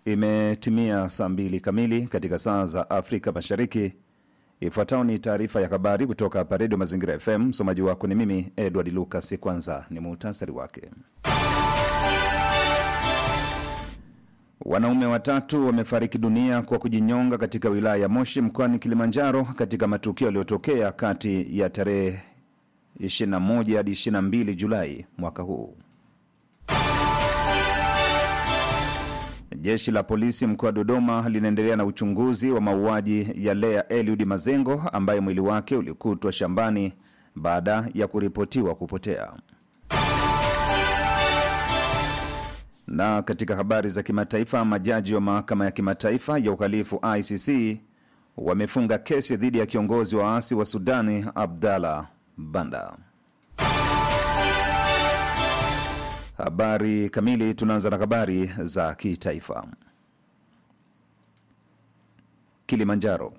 Imetimia saa mbili kamili katika saa za Afrika Mashariki. Ifuatayo ni taarifa ya habari kutoka hapa Redio Mazingira FM. Msomaji wako ni mimi Edward Lucas. Kwanza ni muhtasari wake. Wanaume watatu wamefariki dunia kwa kujinyonga katika wilaya ya Moshi mkoani Kilimanjaro katika matukio yaliyotokea kati ya tarehe 21 hadi 22 Julai mwaka huu. Jeshi la polisi mkoa wa Dodoma linaendelea na uchunguzi wa mauaji ya Lea Eliud Mazengo ambaye mwili wake ulikutwa shambani baada ya kuripotiwa kupotea. Na katika habari za kimataifa, majaji wa mahakama ya kimataifa ya uhalifu ICC wamefunga kesi dhidi ya kiongozi wa waasi wa Sudani Abdallah Banda. Habari kamili. Tunaanza na habari za kitaifa. Kilimanjaro,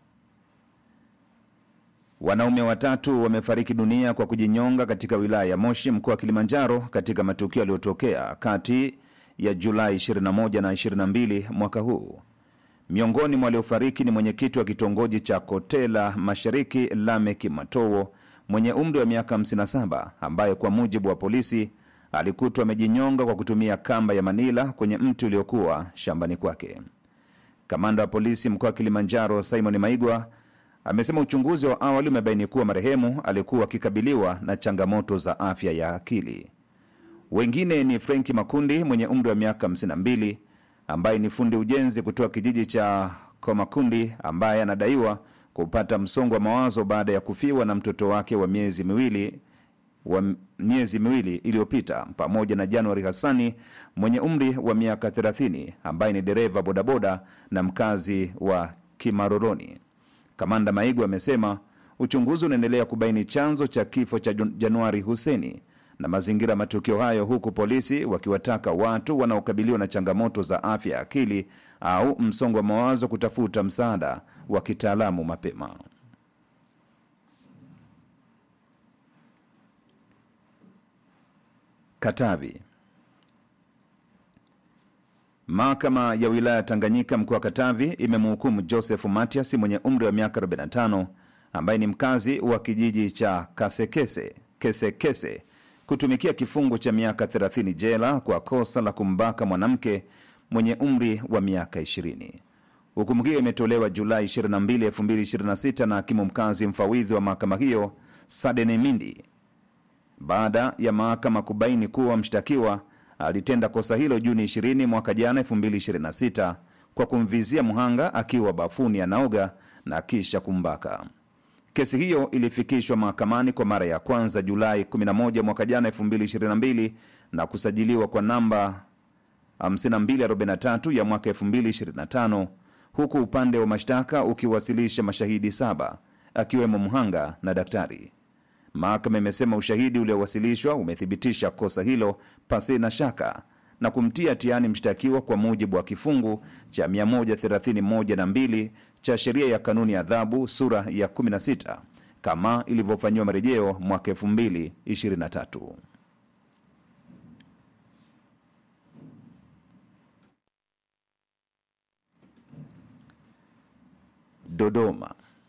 wanaume watatu wamefariki dunia kwa kujinyonga katika wilaya ya Moshi mkoa wa Kilimanjaro katika matukio yaliyotokea kati ya Julai 21 na 22 mwaka huu. Miongoni mwa waliofariki ni mwenyekiti wa kitongoji cha Kotela Mashariki Lameki Matowo mwenye umri wa miaka 57 ambaye kwa mujibu wa polisi alikutwa amejinyonga kwa kutumia kamba ya manila kwenye mti uliokuwa shambani kwake. Kamanda wa polisi mkoa wa Kilimanjaro Simon Maigwa amesema uchunguzi wa awali umebaini kuwa marehemu alikuwa akikabiliwa na changamoto za afya ya akili. Wengine ni Frenki Makundi mwenye umri wa miaka 52 ambaye ni fundi ujenzi kutoka kijiji cha Komakundi ambaye anadaiwa kupata msongo wa mawazo baada ya kufiwa na mtoto wake wa miezi miwili wa miezi miwili iliyopita, pamoja na Januari Hassani mwenye umri wa miaka 30 ambaye ni dereva bodaboda na mkazi wa Kimaroroni. Kamanda Maigu amesema uchunguzi unaendelea kubaini chanzo cha kifo cha Januari Huseni na mazingira ya matukio hayo, huku polisi wakiwataka watu wanaokabiliwa na changamoto za afya ya akili au msongo wa mawazo kutafuta msaada wa kitaalamu mapema. Katavi. Mahakama ya wilaya ya Tanganyika mkoa wa Katavi imemhukumu Joseph Matias mwenye umri wa miaka 45 ambaye ni mkazi wa kijiji cha Kasekese Kesekese kutumikia kifungo cha miaka 30 jela kwa kosa la kumbaka mwanamke mwenye umri wa miaka 20. Hukumu hiyo imetolewa Julai 22, 2026 na hakimu mkazi mfawidhi wa mahakama hiyo Sadene Mindi baada ya mahakama kubaini kuwa mshtakiwa alitenda kosa hilo Juni 20 mwaka jana 2026 kwa kumvizia mhanga akiwa bafuni anaoga na kisha kumbaka. Kesi hiyo ilifikishwa mahakamani kwa mara ya kwanza Julai 11 mwaka jana 2022 na kusajiliwa kwa namba 5243 ya mwaka 2025 huku upande wa mashtaka ukiwasilisha mashahidi saba akiwemo mhanga na daktari. Mahakama imesema ushahidi uliowasilishwa umethibitisha kosa hilo pasi na shaka na kumtia hatiani mshtakiwa kwa mujibu wa kifungu cha 131 na 2 cha sheria ya kanuni ya adhabu sura ya 16 kama ilivyofanyiwa marejeo mwaka 2023. Dodoma.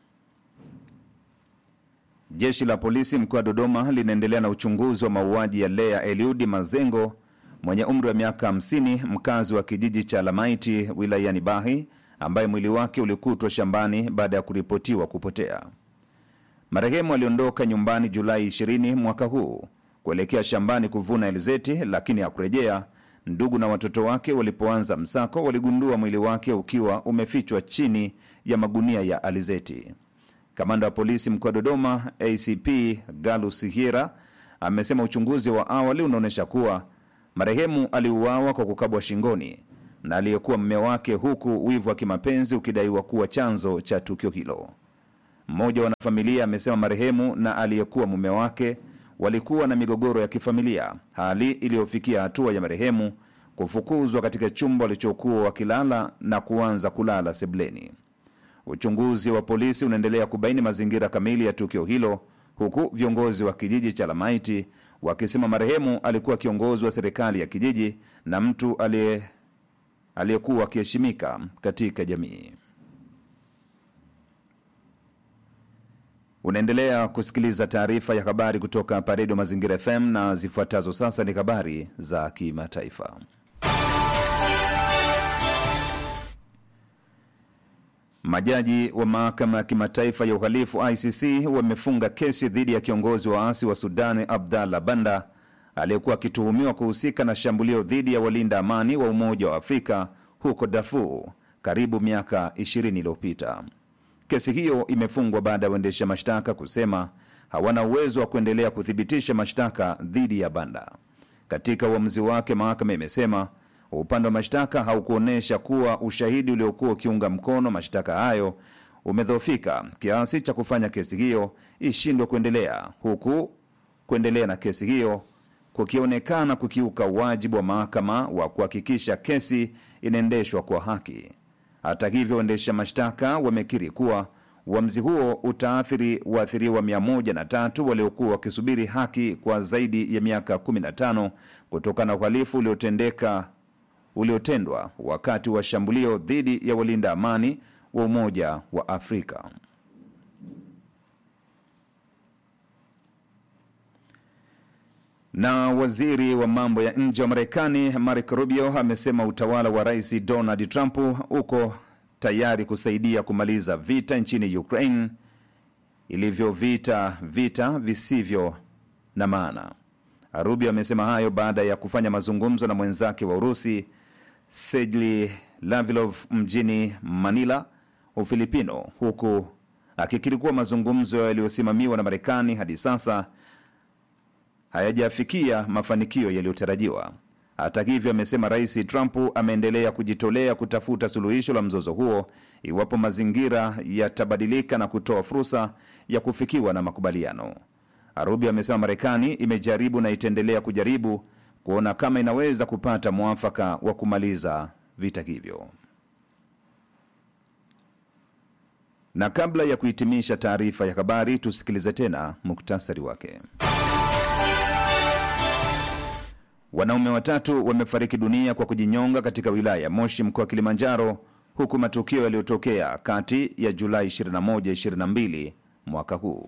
Jeshi la polisi mkoa wa Dodoma linaendelea na uchunguzi wa mauaji ya Lea Eliudi Mazengo mwenye umri wa miaka 50 mkazi wa kijiji cha Lamaiti wilayani Bahi ambaye mwili wake ulikutwa shambani baada ya kuripotiwa kupotea. Marehemu aliondoka nyumbani Julai 20 mwaka huu kuelekea shambani kuvuna alizeti, lakini hakurejea. Ndugu na watoto wake walipoanza msako, waligundua mwili wake ukiwa umefichwa chini ya magunia ya alizeti. Kamanda wa polisi mkoa wa Dodoma ACP Galus Hiera amesema uchunguzi wa awali unaonyesha kuwa marehemu aliuawa kwa kukabwa shingoni na aliyekuwa mme wake, huku wivu wa kimapenzi ukidaiwa kuwa chanzo cha tukio hilo. Mmoja wa wanafamilia amesema marehemu na aliyekuwa mume wake walikuwa na migogoro ya kifamilia, hali iliyofikia hatua ya marehemu kufukuzwa katika chumba walichokuwa wakilala na kuanza kulala sebleni. Uchunguzi wa polisi unaendelea kubaini mazingira kamili ya tukio hilo, huku viongozi wa kijiji cha Lamaiti wakisema marehemu alikuwa kiongozi wa serikali ya kijiji na mtu aliye aliyekuwa akiheshimika katika jamii. Unaendelea kusikiliza taarifa ya habari kutoka hapa Redio Mazingira FM na zifuatazo sasa ni habari za kimataifa. Majaji wa mahakama ya kimataifa ya uhalifu ICC wamefunga kesi dhidi ya kiongozi wa waasi wa Sudani Abdallah Banda aliyekuwa akituhumiwa kuhusika na shambulio dhidi ya walinda amani wa Umoja wa Afrika huko Darfur karibu miaka 20 iliyopita. Kesi hiyo imefungwa baada ya waendesha mashtaka kusema hawana uwezo wa kuendelea kuthibitisha mashtaka dhidi ya Banda. Katika uamuzi wake, mahakama imesema upande wa mashtaka haukuonyesha kuwa ushahidi uliokuwa ukiunga mkono mashtaka hayo umedhoofika kiasi cha kufanya kesi hiyo ishindwe kuendelea, huku kuendelea na kesi hiyo kukionekana kukiuka wajibu wa mahakama wa kuhakikisha kesi inaendeshwa kwa haki. Hata hivyo, waendesha mashtaka wamekiri kuwa uamuzi huo utaathiri waathiriwa 103 waliokuwa wakisubiri haki kwa zaidi ya miaka 15 kutokana na uhalifu uliotendeka uliotendwa wakati wa shambulio dhidi ya walinda amani wa Umoja wa Afrika. Na waziri wa mambo ya nje wa Marekani Marco Rubio amesema utawala wa Rais Donald Trump uko tayari kusaidia kumaliza vita nchini Ukraine ilivyovita vita visivyo na maana. Rubio amesema hayo baada ya kufanya mazungumzo na mwenzake wa Urusi Sergey Lavrov mjini Manila, Ufilipino, huku akikiri kuwa mazungumzo yaliyosimamiwa na Marekani hadi sasa hayajafikia mafanikio yaliyotarajiwa. Hata hivyo, amesema Rais Trump ameendelea kujitolea kutafuta suluhisho la mzozo huo iwapo mazingira yatabadilika na kutoa fursa ya kufikiwa na makubaliano. Rubio amesema Marekani imejaribu na itaendelea kujaribu kuona kama inaweza kupata mwafaka wa kumaliza vita hivyo. Na kabla ya kuhitimisha taarifa ya habari, tusikilize tena muktasari wake. Wanaume watatu wamefariki dunia kwa kujinyonga katika wilaya ya Moshi, mkoa wa Kilimanjaro, huku matukio yaliyotokea kati ya Julai 21 22 mwaka huu.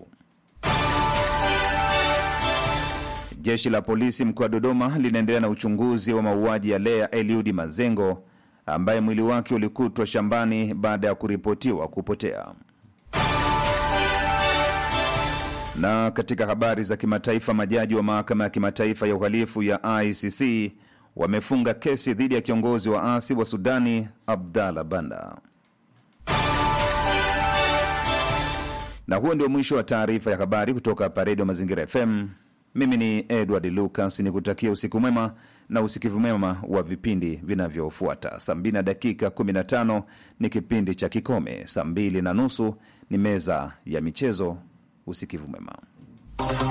Jeshi la polisi mkoa wa Dodoma linaendelea na uchunguzi wa mauaji ya Lea Eliudi Mazengo ambaye mwili wake ulikutwa shambani baada ya kuripotiwa kupotea. Na katika habari za kimataifa, majaji wa mahakama ya kimataifa ya uhalifu ya ICC wamefunga kesi dhidi ya kiongozi wa asi wa Sudani Abdallah Banda. Na huo ndio mwisho wa taarifa ya habari kutoka hapa Redio Mazingira FM. Mimi ni Edward Lucas, ni kutakia usiku mwema na usikivu mwema wa vipindi vinavyofuata. Saa 2 na dakika 15 ni kipindi cha Kikome, saa 2 na nusu ni meza ya michezo. Usikivu mwema.